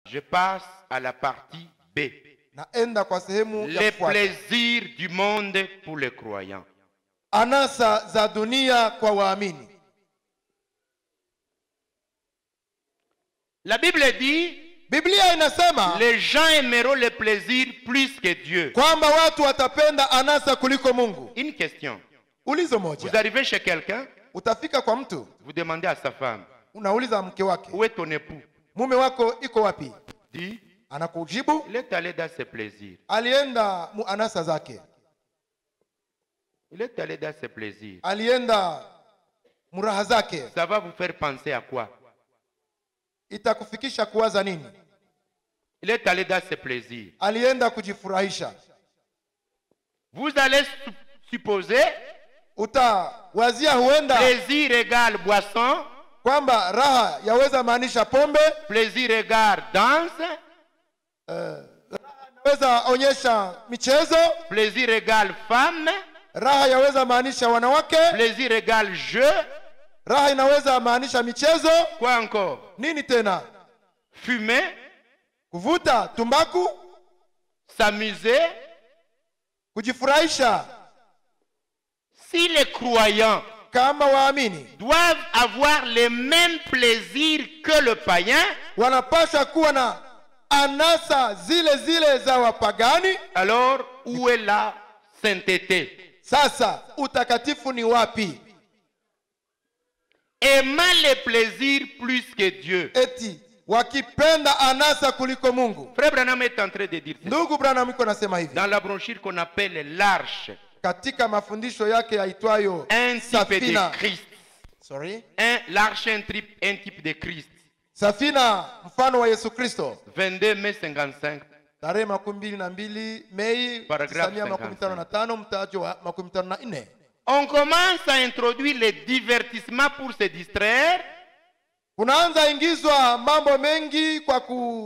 Je passe à la partie B. naenda kwa sehemu ya Les kufuata. plaisirs du monde pour les croyants. anasa za dunia kwa waamini La Bible dit, biblia inasema les gens aimeront les plaisirs plus que Dieu. kwamba watu watapenda anasa kuliko mungu Une question. ulizo Vous moja arrivez chez quelqu'un, utafika kwa mtu vous demandez à sa femme, unauliza mke wake où est ton époux mume wako iko wapi Dit, anakujibu il est allé dans ses plaisirs. alienda mu anasa zake Il est allé dans ses plaisirs. alienda muraha zake Ça va vous faire penser à quoi itakufikisha kuwaza nini Il est allé dans ses plaisirs. alienda kujifurahisha Vous allez su- supposer utawazia huenda plaisir égale boisson, kwamba raha yaweza maanisha pombe plaisir égale danse, yaweza onyesha michezo plaisir égale femme, raha yaweza maanisha wanawake plaisir égale jeu. raha inaweza maanisha michezo Quoi encore nini tena Fumer, kuvuta tumbaku s'amuser. kujifurahisha Si les croyants kama waamini doivent avoir les mêmes plaisirs que le païen, wanapaswa kuwa na anasa zile zile za wapagani alors où est la sainteté sasa utakatifu ni wapi Aimant les plaisirs plus que Dieu. eti wakipenda anasa kuliko mungu Frère Branham est en train de dire ça. ndugu branham iko nasema hivi Dans la brochure qu'on appelle l'Arche, katika mafundisho yake yaitwayo un type de safina Christ. Sorry. Un, L'arche, un, type- un type de Christ. safina mfano wa yesu kristo 22 mai 55. tarehe makumi mbili na mbili mei Paragraph 9 makumi tano na tano mtajo wa makumi tano na nne On commence à introduire les divertissements pour se distraire. kunaanza ingizwa mambo mengi kwa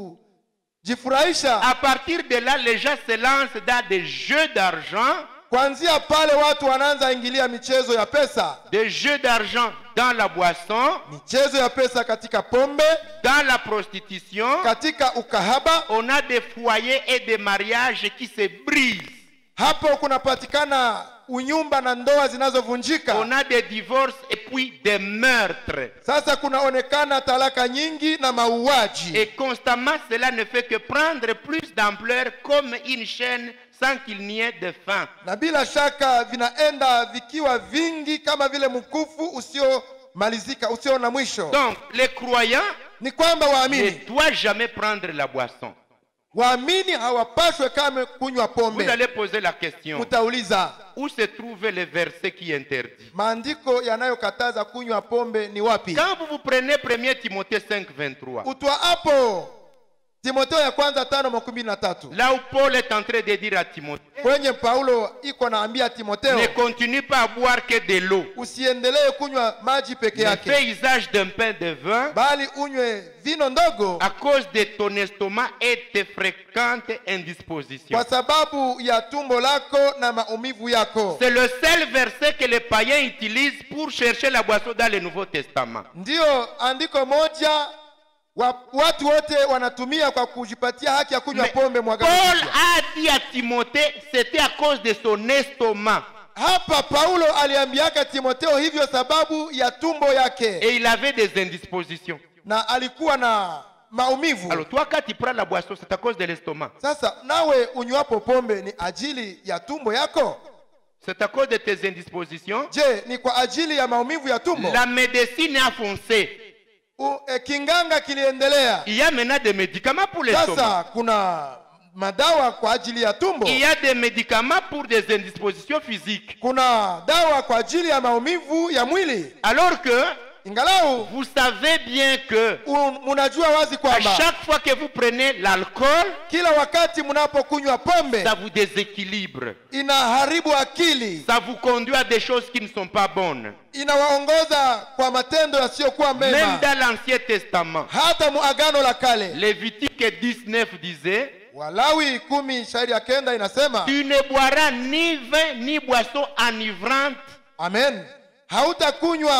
kujifurahisha À partir de là, les gens se lancent dans des jeux d'argent, kuanzia pale watu wanaanza ingilia michezo ya pesa des jeux d'argent dans la boisson, michezo ya pesa katika pombe dans la prostitution. katika ukahaba On a des foyers et des mariages qui se brisent. hapo kunapatikana unyumba na ndoa zinazovunjika On a des divorces et puis des meurtres. sasa kunaonekana talaka nyingi na mauaji Et constamment, cela ne fait que prendre plus d'ampleur comme une chaîne sans qu'il n'y ait de fin. na bila shaka vinaenda vikiwa vingi kama vile mkufu usiomalizika usio na mwisho Donc, les croyants ni kwamba ne waamini doivent jamais prendre la boisson. waamini hawapashwe kame kunywa Vous pombe allez poser la question, mutauliza où se trouve le verset qui interdit maandiko yanayokataza kunywa pombe ni wapi Quand vous vous prenez 1 Timothée 5, 23, utwa hapo timoteo ya kwanza tano makumi na tatu là où Paul est en train de dire à Timothée, kwenye paulo iko naambia timoteo ne continue pas à boire que de l'eau. usiendelee kunywa maji peke Ne yake fais usage d'un pain de vin bali unywe vino ndogo à cause de ton estomac et tes fréquentes indispositions. kwa sababu ya tumbo lako na maumivu yako C'est le seul verset que les païens utilisent pour chercher la boisson dans le Nouveau Testament. ndiyo andiko moja wa, watu wote wanatumia kwa kujipatia haki ya kunywa Mais pombe mwagano Paul jipya. a dit à Timothée, c'était à cause de son estomac. hapa paulo aliambiaka timoteo hivyo sababu ya tumbo yake Et il avait des indispositions. na alikuwa na maumivu Alors toi, quand tu prends la boisson, c'est à cause de l'estomac. sasa nawe unywapo pombe ni ajili ya tumbo yako C'est à cause de tes indispositions. je ni kwa ajili ya maumivu ya tumbo La médecine a foncé. U, e, kinganga kiliendelea Il y a maintenant des médicaments pour l'estomac. sasa kuna madawa kwa ajili ya tumbo Il y a des médicaments pour des indispositions physiques. kuna dawa kwa ajili ya maumivu ya mwili Alors que ingalau vous savez bien que un- munajua wazi à kwamba chaque fois que vous prenez l'alcool, kila wakati mnapokunywa pombe ça vous déséquilibre. inaharibu akili Ça vous conduit à des choses qui ne sont pas bonnes. inawaongoza kwa matendo yasiyokuwa Même mema dans l'Ancien Testament, hata muagano la kale Lévitique 19 disait walawi kumi shairi ya kenda inasema Tu ne boiras ni vin ni boisson enivrante, amen hautakunywa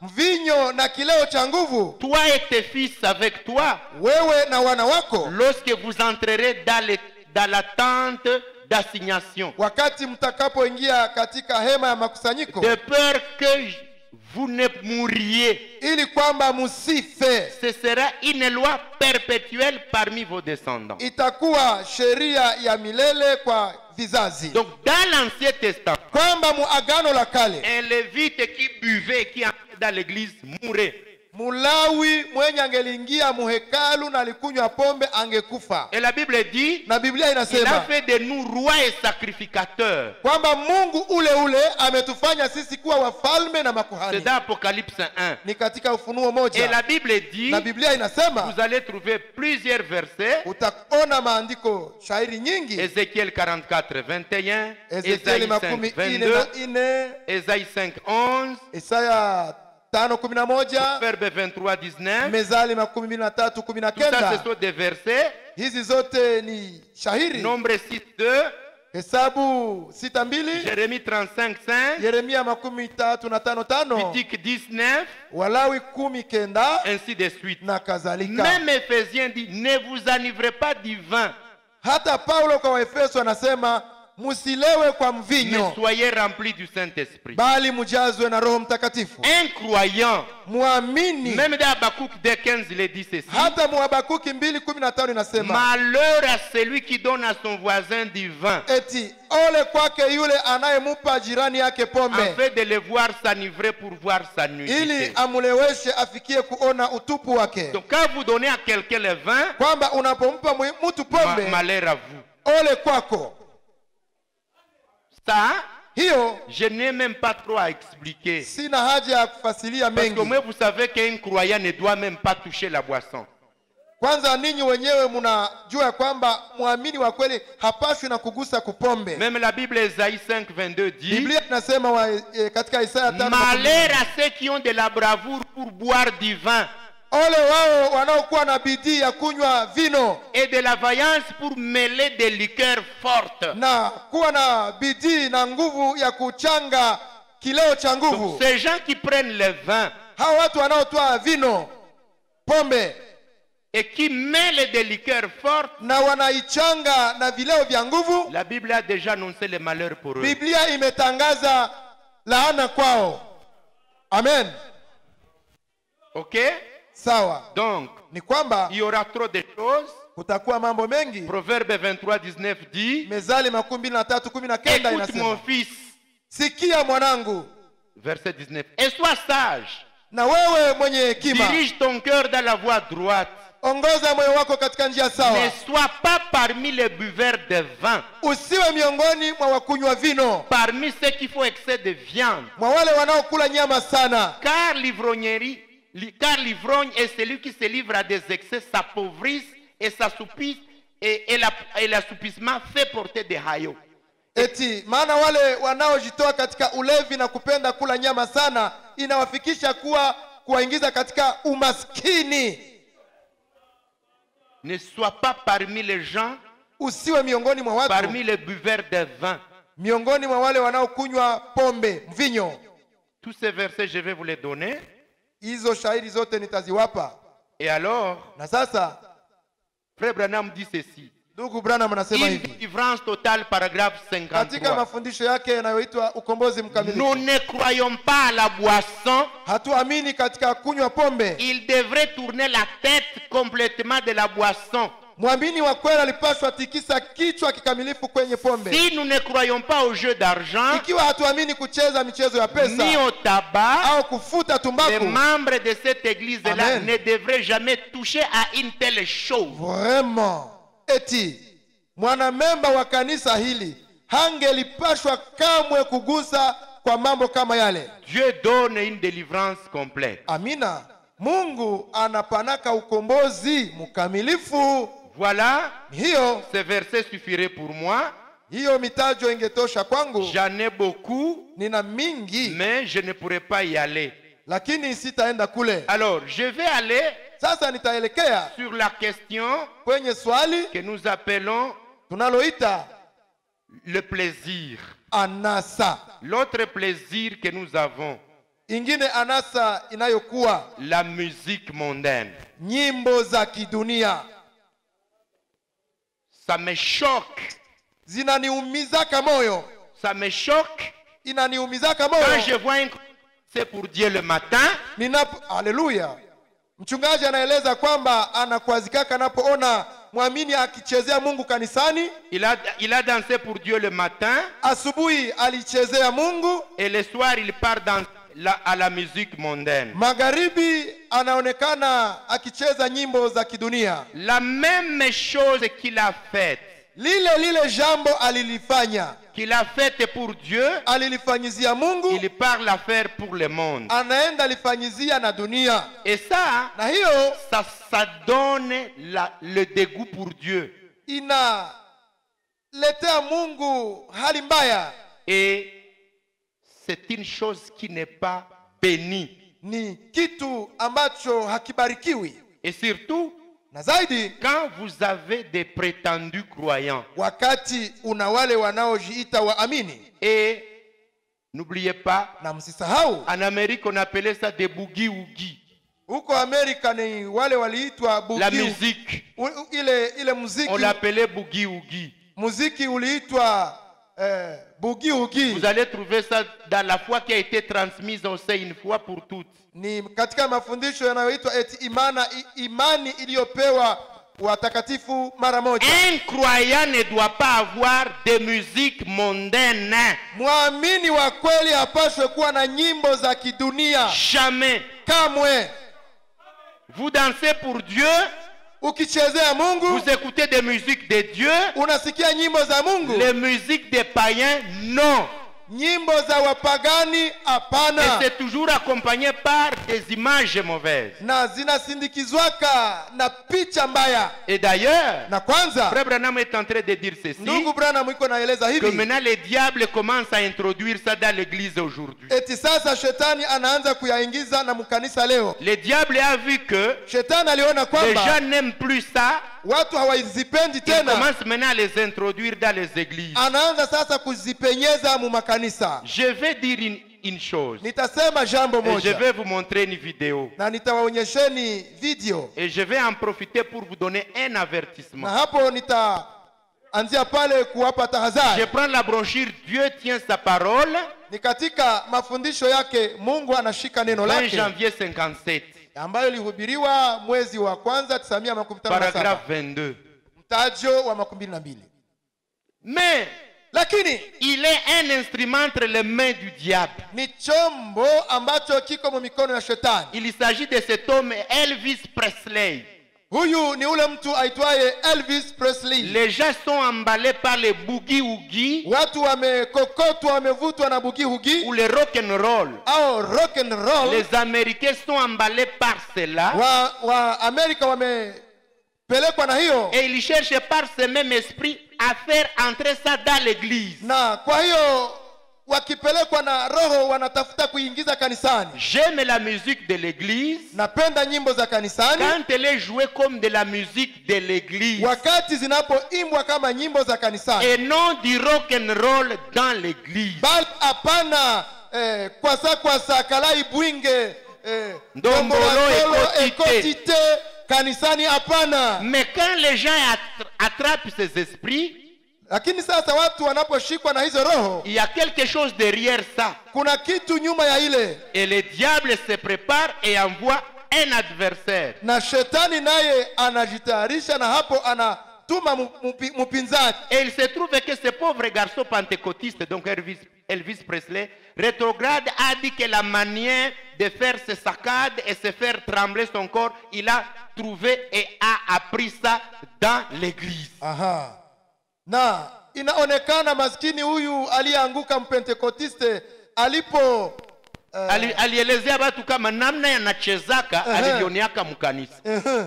mvinyo na kileo cha nguvu toi et tes fils avec toi, wewe na wana wako lorsque vous entrerez dans, les- dans la tente d'assignation, wakati mtakapoingia katika hema ya makusanyiko de peur que j- vous ne mouriez. ili kwamba musife Ce sera une loi perpétuelle parmi vos descendants. itakuwa sheria ya milele kwa vizazi Donc, dans l'Ancien Testament, kwamba muagano la kale un lévite qui buvait, qui entrait dans l'église, mourait. mulawi mwenye angeliingia muhekalu na alikunywa pombe angekufa Et la Bible dit, na biblia il a inasema fait de nous rois et sacrificateurs. kwamba mungu ule ule ametufanya sisi kuwa wafalme na C'est makuhani dans Apocalypse 1. ni katika ufunuo Et moja la Bible dit, na biblia inasema vous allez trouver plusieurs versets. utaona maandiko shairi nyingi Ézéchiel 44, 21, ezekieli Ésaïe 5, makumi ine 22, na ine Ésaïe 5, 11, isaya tano kumi na moja Verbe 23, 19. mezali makumi mbili na tatu kumi na Tout ça, ce kenda sont des versets. hizi zote ni shahiri Nombre 6, 2, hesabu sita mbili Jérémie 35, 5, yeremia makumi tatu na tano tano Levitique 19, walawi kumi kenda ainsi de suite. na kadhalika Même Éphésiens dit, ne vous enivrez pas du vin, hata paulo kwa waefeso anasema musilewe kwa mais mvinyo soyez remplis du Saint-Esprit. bali mujazwe na roho mtakatifu Un croyant, mwamini même dans Habakkuk 2, 15, il est dit ceci. hata muhabakuki mbili kumi na tano inasema Malheur à celui qui donne à son voisin du vin, eti ole kwake yule anayemupa jirani yake pombe afin de le voir s'enivrer pour voir sa ili nudité. amuleweshe afikie kuona utupu wake Donc quand vous donnez à quelqu'un le vin, kwamba unapompa mwi- mtu ma- pombe malheur à vous. ole kwako Ça, hiyo je n'ai même pas trop à expliquer. sina haja ya kufasilia Parce que mengi moi, vous savez qu'un croyant ne doit même pas toucher la boisson. kwanza ninyi wenyewe mnajua ya kwamba mwamini wa kweli hapashwi na kugusa kupombe Même la Bible Esaïe 5, 22 dit biblia inasema wa, e, katika isaya tano Malheur à ceux qui ont de la bravoure pour boire du vin ole wao wanaokuwa na bidii ya kunywa vino et de la vaillance pour mêler des liqueurs fortes. na kuwa na bidii na nguvu ya kuchanga kileo cha Donc, nguvu ces gens qui prennent le vin hawa watu wanaotoa vino pombe et qui mêlent des liqueurs fortes, na wanaichanga na vileo vya nguvu la Bible a déjà annoncé le malheur pour eux. biblia imetangaza laana kwao amen Ok sawa Donc, ni kwamba il y aura trop de choses. kutakuwa mambo mengi Proverbe 23, 19 dit mezali makumi mbili na tatu kumi na kenda Écoute mon inasema fils, sikia mwanangu verset 19, et sois sage. na wewe mwenye hekima Dirige ton cœur dans la voie droite. ongoza moyo wako katika njia Ne sawa sois pas parmi les buveurs de vin, usiwe miongoni mwa wakunywa vino parmi ceux qui font excès de viande. mwa wale wanaokula nyama sana Car l'ivrognerie, li- car l'ivrogne est celui qui se livre à des excès, s'appauvrisse et s'assoupisse, et, et la- et l'assoupissement fait porter des haillons. eti maana wale wanaojitoa katika ulevi na kupenda kula nyama sana inawafikisha kuwa kuwaingiza katika umaskini Ne sois pas parmi les gens, usiwe miongoni mwa watu parmi les buveurs de vin. miongoni mwa wale wanaokunywa pombe mvinyo Tous ces versets, je vais vous les donner. hizo shahidi zote nitaziwapa Et alors, na sasa Frère Branham dit ceci. ndugu branham anasema Une hivi délivrance totale, paragraphe katika 53. mafundisho yake yanayoitwa ukombozi Nous mkamilifu ne croyons pas à la boisson. hatuamini katika kunywa pombe Il devrait tourner la tête complètement de la boisson. mwamini wa kweli alipaswa tikisa kichwa kikamilifu kwenye pombe Si nous ne croyons pas au jeu d'argent, ikiwa hatuamini kucheza michezo ya ni pesa au tabac, au kufuta les tumbaku membres de cette église-là Amen. ne devraient jamais toucher à une telle chose. vraiment eti mwanamemba wa kanisa hili hangelipashwa kamwe kugusa kwa mambo kama yale Dieu donne une délivrance complète. amina mungu anapanaka ukombozi mkamilifu Voilà, hiyo ce verset suffirait pour moi. hiyo mitajo ingetosha kwangu J'en ai beaucoup, nina mingi mais je ne pourrais pas y aller. lakini sitaenda kule Alors, je vais aller sasa nitaelekea sur la question kwenye swali que nous appelons tunaloita le plaisir. anasa L'autre plaisir que nous avons, ingine anasa inayokuwa la musique mondaine. nyimbo za kidunia Ça me choque, zinaniumizaka moyo ça me choque inaniumizaka quand je moyo vois un c'est pour Dieu le matin, ninapo haleluya mchungaji anaeleza kwamba anakwazikaka anapoona mwamini akichezea mungu kanisani il a, il a dansé pour Dieu le matin asubuhi alichezea mungu et le soir il part dans la, à la musique mondaine. magharibi anaonekana akicheza nyimbo za kidunia La même chose qu'il a faite, lile lile jambo alilifanya qu'il a faite pour Dieu, alilifanyizia mungu il part la faire pour le monde. anaenda alifanyizia na dunia Et ça, na hiyo ça, ça donne la- le dégoût pour Dieu. inaletea mungu hali mbaya Et c'est une chose qui n'est pas bénie. ni kitu ambacho hakibarikiwi Et surtout, na zaidi quand vous avez des prétendus croyants, wakati una wale wanaojiita waamini et n'oubliez pas, na msisahau en Amérique, on appelait ça des boogie-woogie, huko amerika ni wale waliitwa la bugi, musique. u, u- ile ile On muziki l'appelait boogie-woogie. muziki uliitwa eh, bugiugi Vous allez trouver ça dans la foi qui a été transmise au sein une fois pour toutes. ni katika mafundisho yanayoitwa eti imana, i, imani iliyopewa watakatifu mara moja Un croyant ne doit pas avoir de musique mondaine. mwamini wa kweli hapashwe kuwa na nyimbo za kidunia Jamais. kamwe Vous dansez pour Dieu, ukichezea mungu vous écoutez des musiques de Dieu, unasikia nyimbo za mungu les musiques des païens, non. nyimbo za wapagani Et hapana c'est toujours accompagné par des images mauvaises. na zinasindikizwaka na picha mbaya Et d'ailleurs, na kwanza Frère Branham est en train de dire ceci, ndugu branham iko naeleza que hivi maintenant les diables commencent à introduire ça dans l'église aujourd'hui. eti sasa shetani anaanza kuyaingiza na mkanisa leo Le diable a vu que shetani aliona les kwamba gens n'aiment plus ça, watu hawazipendi il tena commence maintenant à les introduire dans les églises. anaanza sasa kuzipenyeza mu makanisa Je vais dire une, une chose, nitasema jambo et je moja vais vous montrer une vidéo, na nitawaonyesheni video et je vais en profiter pour vous donner un na avertissement. hapo nitaanzia pale kuwapa Je tahadhari prends la brochure Dieu tient sa parole, ni katika mafundisho yake mungu anashika neno 20 lake janvier 57, ambayo ilihubiriwa mwezi wa kwanza 957 paragraphe 22. mtajo wa makumi mbili na mbili Mais lakini il est un instrument entre les mains du diable. ni chombo ambacho kiko mu mikono ya shetani Il s'agit de cet homme Elvis Presley. huyu ni ule mtu aitwaye elvis presley Les gens sont emballés par les boogie-woogie watu wamekokotwa wamevutwa na bugihugi ou le rock and roll. au rock and roll Les Américains sont emballés par cela wa, wa amerika wamepelekwa na hiyo et ils cherchent par ce même esprit à faire entrer ça dans l'église. na kwa hiyo wakipelekwa na roho wanatafuta kuingiza kanisani J'aime la musique de l'église napenda nyimbo za kanisani quand elle est jouée comme de la musique de l'église wakati zinapoimbwa kama nyimbo za kanisani et non du rock and roll dans l'église. bali hapana eh, kwasa kwasa kalai bwinge eh, Ndombolo, ndombolo, ekotite. ekotite kanisani hapana Mais quand les gens attra- attrapent ces esprits, lakini sasa watu wanaposhikwa na hizo roho il y a quelque chose derrière ça. kuna kitu nyuma ya ile Et le diable se prépare et envoie un adversaire. na shetani naye anajitayarisha na hapo anatuma mu- mupi- mpinzani Et il se trouve que ce pauvre garçon pentecôtiste, donc Elvis, Elvis Presley, rétrograde, a dit que la manière de faire ses saccades et se faire trembler son corps, il a trouvé et a appris ça dans l'église. Aha. na inaonekana maskini huyu aliyeanguka mpentekotiste alipo eh, Ali- alielezea watu kama namna yanachezaka Ehe. alivyoneaka mkanisa ehe.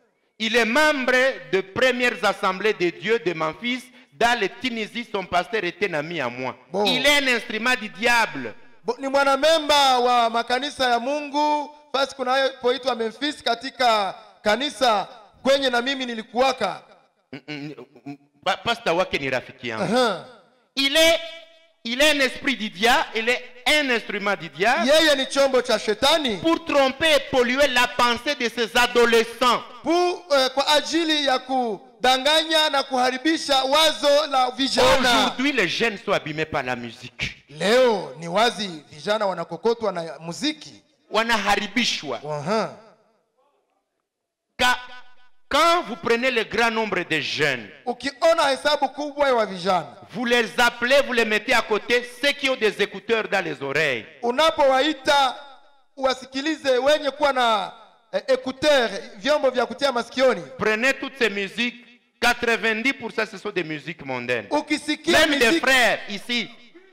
il est membre de premières assemblées de Dieu de Memphis dans le Tunisie son pasteur était un ami à moi Bon. il est un instrument du diable Bo- ni mwanamemba wa makanisa ya mungu basi kunapoitwa memphis katika kanisa kwenye na mimi nilikuwaka Mm, mm, mm, pa- pastor wake ni rafiki yangu Aha. il est il est un esprit du diable, il est un instrument du diable yeye ni chombo cha shetani pour tromper et polluer la pensée de ces adolescents. pu, eh, kwa ajili ya kudanganya na kuharibisha wazo la vijana Aujourd'hui, les jeunes sont abîmés par la musique. leo ni wazi vijana wanakokotwa na muziki Wanaharibishwa. Aha. Ka- Quand vous prenez le grand nombre de jeunes, ukiona hesabu kubwa ya vijana vous les appelez, vous les mettez à côté, ceux qui ont des écouteurs dans les oreilles. unapowaita uwasikilize wenye kuwa na eh, écouteur vyombo vya kutia masikioni Prenez toutes ces musiques, 90% ce sont des musiques mondaines. ukisikia Même des miziki, frères ici,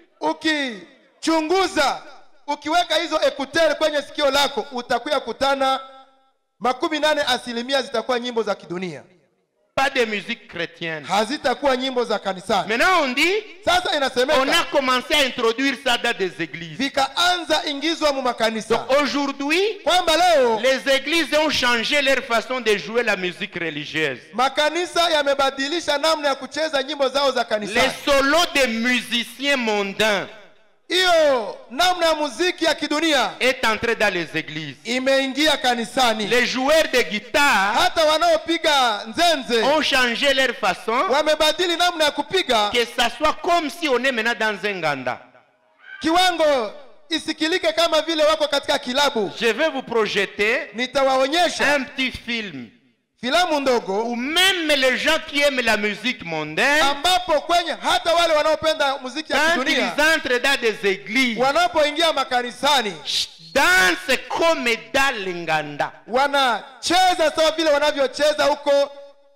ukichunguza ukiweka hizo écouteur kwenye sikio lako utakuya kutana makumi nane asilimia zitakuwa nyimbo za kidunia pas de musique chrétienne. hazitakuwa nyimbo za kanisani Maintenant, on dit, sasa on inasemeka a commencé à introduire ça dans des églises. vikaanza ingizwa mu makanisa Aujourd'hui, kwamba leo les églises ont changé leur façon de jouer la musique religieuse. makanisa yamebadilisha namna ya kucheza nyimbo zao za Les kanisani solos des musiciens mondains hiyo namna ya muziki ya kidunia est entré dans les églises. imeingia kanisani Les joueurs de guitare hata wanaopiga nzenze ont changé leur façon, wamebadili namna ya kupiga que ça soit comme si on est maintenant dans un ganda. kiwango isikilike kama vile wako katika kilabu Je vais vous projeter nitawaonyesha un petit film filamu ndogo où même les gens qui aiment la musique mondaine, ambapo kwenye hata wale wanaopenda muziki ya quand kidunia ils entrent dans des églises, wanapoingia makanisani dansent comme dans les nganda. wanacheza sawa vile wanavyocheza huko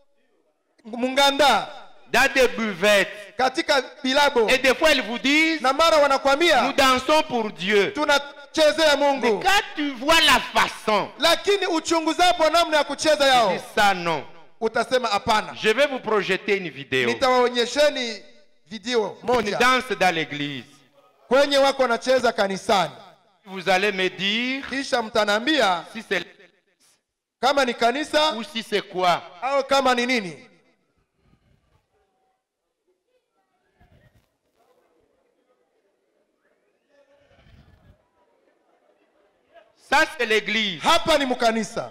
munganda dans des buvettes. katika bilabo Et des fois, ils vous disent, na mara nous wanakwambia dansons pour Dieu. tunachezea Mais mungu quand tu vois la façon, lakini uchunguzapo namna ya kucheza tu yao dis ça non. utasema hapana Je vais vous projeter une vidéo. nitawaonyesheni video Une moja danse dans l'église. kwenye wako wanacheza kanisani Vous allez me dire kisha mtanaambia si c'est kama ni kanisa ou si c'est quoi. au kama ni nini Ça, c'est l'église. hapa ni mkanisa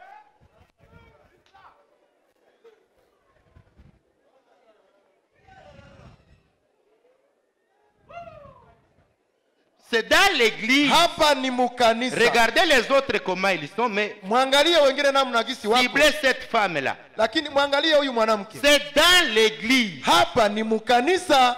C'est dans l'église. hapa ni mkanisa Regardez les autres comment ils sont, mais mwangalie wengine namna gisi wako ciblez cette femme-là. lakini mwangalie huyu mwanamke C'est dans l'église. hapa ni mkanisa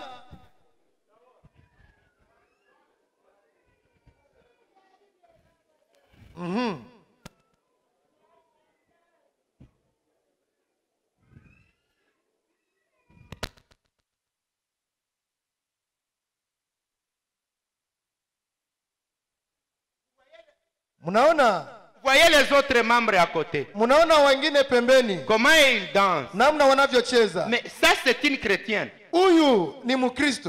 mnaona Voyez les autres membres à côté. mnaona wengine pembeni Comment ils dansent. namna wanavyocheza Mais ça, c'est une chrétienne. huyu ni mkristo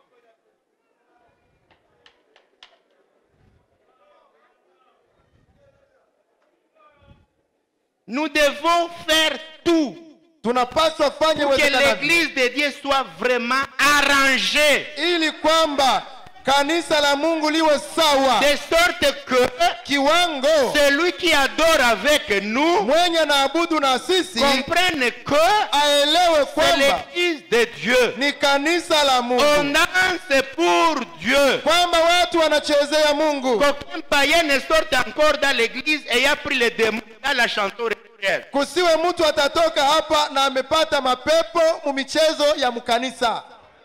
Nous devons faire tout tunapaswa fanye pour que uwezekanavyo l'église de Dieu soit vraiment arrangée. ili kwamba kanisa la mungu liwe sawa De sorte que kiwango celui qui adore avec nous mwenye anaabudu na sisi comprenne que aelewe c'est kwamba l'église de Dieu. ni kanisa la On mungu danse pour Dieu. kwamba watu wanachezea mungu Qu'aucun païen ne sorte encore dans l'église ayant pris les démons dans la chanson religieuse. kusiwe mtu atatoka hapa na amepata mapepo mu michezo ya mkanisa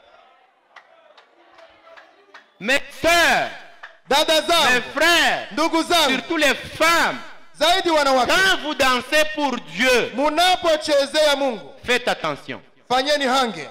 Mes sœurs, dada mes zangu frères, ndugu zangu surtout les femmes, zaidi wanawake quand vous dansez pour Dieu, munapochezea mungu faites attention. fanyeni hange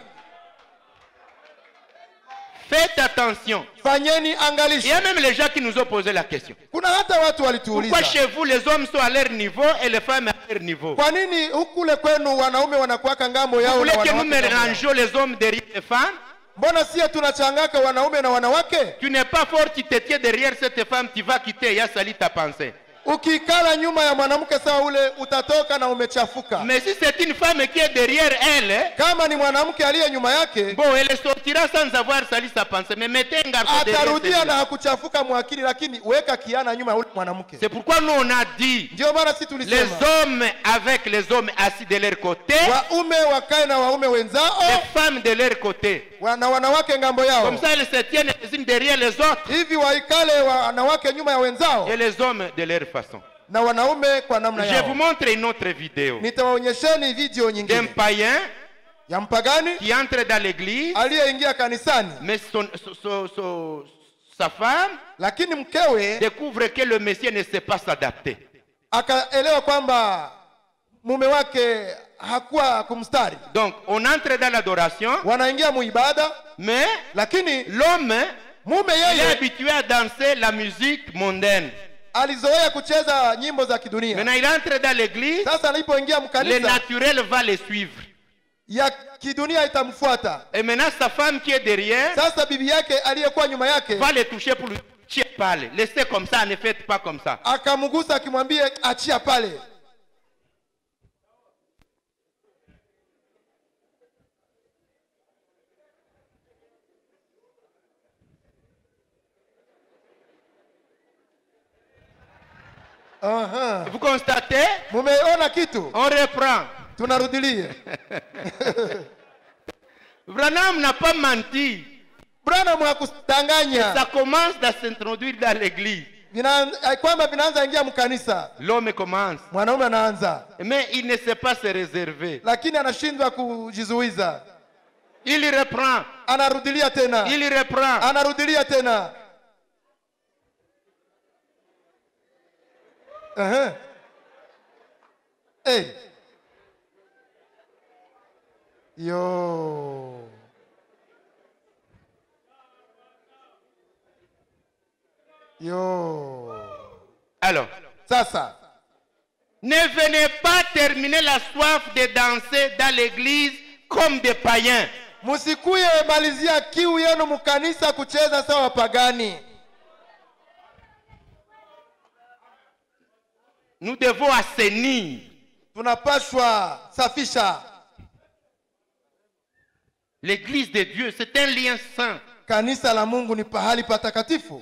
Faites attention. fanyeni Il y angalisho a même les gens qui nous ont posé la question. kuna hata watu Pourquoi walituuliza chez vous les hommes sont à leur niveau et les femmes à leur niveau kwa nini hukule kwenu wanaume wanakuwaka ngambo Vous yao voulez na que nous wanawake ngambo yao? mélangeons les hommes derrière les femmes mbona sie tunachangaka wanaume na wanawake Tu n'es pas fort, tu te tiens derrière cette femme, tu vas quitter, il y a sali ta pensée. ukikala nyuma ya mwanamke sawa ule utatoka na umechafuka Mais si c'est une femme qui est derrière elle, kama ni mwanamke aliye nyuma yake bon, elle sortira sans avoir sali sa pensée. Mais mettez un garçon derrière. atarudia celui-là. na hakuchafuka mwakili lakini weka kiana nyuma ya ule mwanamke C'est pourquoi nous on a dit ndio maana si les tulisema hommes avec les hommes assis de leur côté, waume wakae na waume wenzao les femmes de leur côté. wa- na wanawake ngambo yao Comme ça, elles se tiennent les unes derrière les autres hivi waikale wanawake nyuma ya wenzao et les hommes de leur façon. na wanaume kwa namna Je vous yao montre une autre vidéo nitawaonyesheni video d'un nyingine païen ya mpagani qui entre dans l'église, aliyeingia kanisani mais son- son- son- son- sa femme lakini mkewe découvre que le Messie ne sait pas s'adapter. akaelewa kwamba mume wake hakuwa kumstari Donc, on entre dans l'adoration, wanaingia muibada mais lakini l'homme, mume il est yeye habitué à danser la musique mondaine. alizoea kucheza nyimbo za kidunia Maintenant, il entre dans l'église, sasa alipoingia le mkanisa naturel va le suivre. ya kidunia itamfuata Et maintenant, sa femme qui est derrière sasa bibi yake aliyekuwa nyuma yake va le toucher pour lui dire parle. Laissez comme ça, ne faites pas comme ça. akamgusa akimwambia achia pale Aha. Vous constatez mumeona kitu On reprend. tunarudilia Branham n'a pas menti. branham hakudanganya Ça commence à s'introduire dans l'église. Vina- eh, kwamba vinaanza ingia mkanisa L'homme commence. mwanaume anaanza Mais il ne sait pas se réserver. lakini anashindwa kujizuiza Il reprend. anarudilia tena Il reprend. anarudilia tena Aha. hey. yo yo Alors, sasa ne venez pas terminer la soif de danser dans l'église comme des païens. msikuye malizia kiu yenu mkanisa kucheza sawa wapagani Nous devons assainir. tunapashwa safisha L'église de Dieu, c'est un lien saint. kanisa la mungu ni pahali patakatifu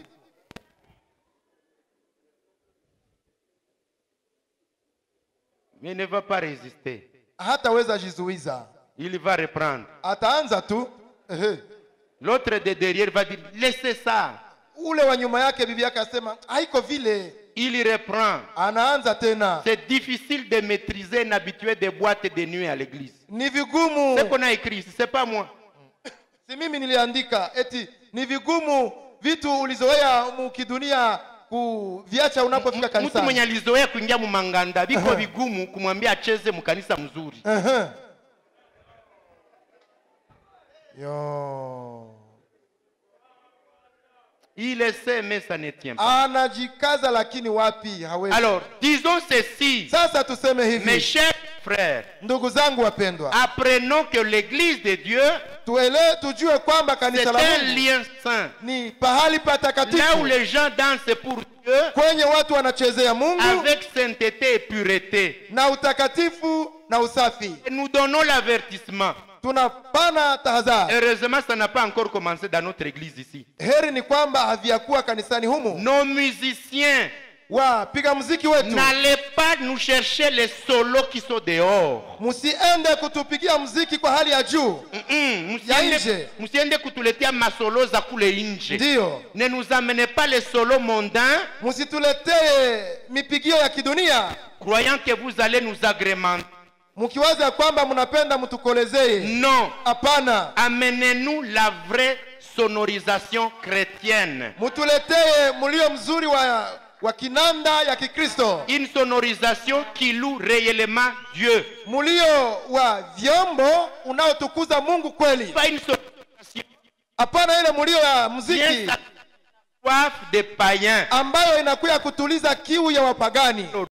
Mais il ne va pas résister. hataweza jizuiza Il va reprendre. ataanza tu ehe. L'autre de derrière va dire, laissez ça. ule wa nyuma yake bibi yake asema haiko vile Il reprend. anaanza tena C'est difficile de maîtriser un habitué des boîtes de nuit à l'église. ni vigumu Ce qu'on a écrit ici, c'est pas moi. si mimi niliandika eti ni vigumu vitu ulizoea mukidunia kuviacha unapofika mtu mwenye kanisani alizoea kuingia mumanganda viko vigumu kumwambia acheze mkanisa mzuri Ehe. yo il essaie mais ça ne tient pas anajikaza lakini wapi hawezi alors disons ceci sasa tuseme mes hivi chers frères ndugu zangu wapendwa apprenons que l'église de Dieu tuele tujue kwamba c'est kanisa la un mungu lien saint ni pahali là où patakatifu les gens dansent pour Dieu kwenye watu wanachezea mungu avec sainteté et pureté na utakatifu na usafi et nous donnons l'avertissement tunapana tahadhari heureusement ça n'a pas encore commencé dans notre église ici heri ni kwamba haviyakuwa kanisani humu nos musiciens wapiga mziki wetu n'allez pas nous chercher les solos qui sont dehors msiende kutupigia mziki kwa hali ya juu Mm-mm, Ya msiende- nje. msiende kutuletea masolo za kule nje ndiyo ne nous amenez pas les solos mondains msituletee mipigio ya kidunia croyant que vous allez nous agrémenter mkiwaza kwamba mnapenda mtukolezee non hapana amenez-nous la vraie sonorisation chrétienne mtuletee mlio mzuri wa, wa kinanda ya kikristo une sonorisation qui loue réellement Dieu mlio wa vyombo unaotukuza mungu kweli pas une sonorisation hapana ile mlio ya bien mziki soif des païens ambayo inakuya kutuliza kiu ya wapagani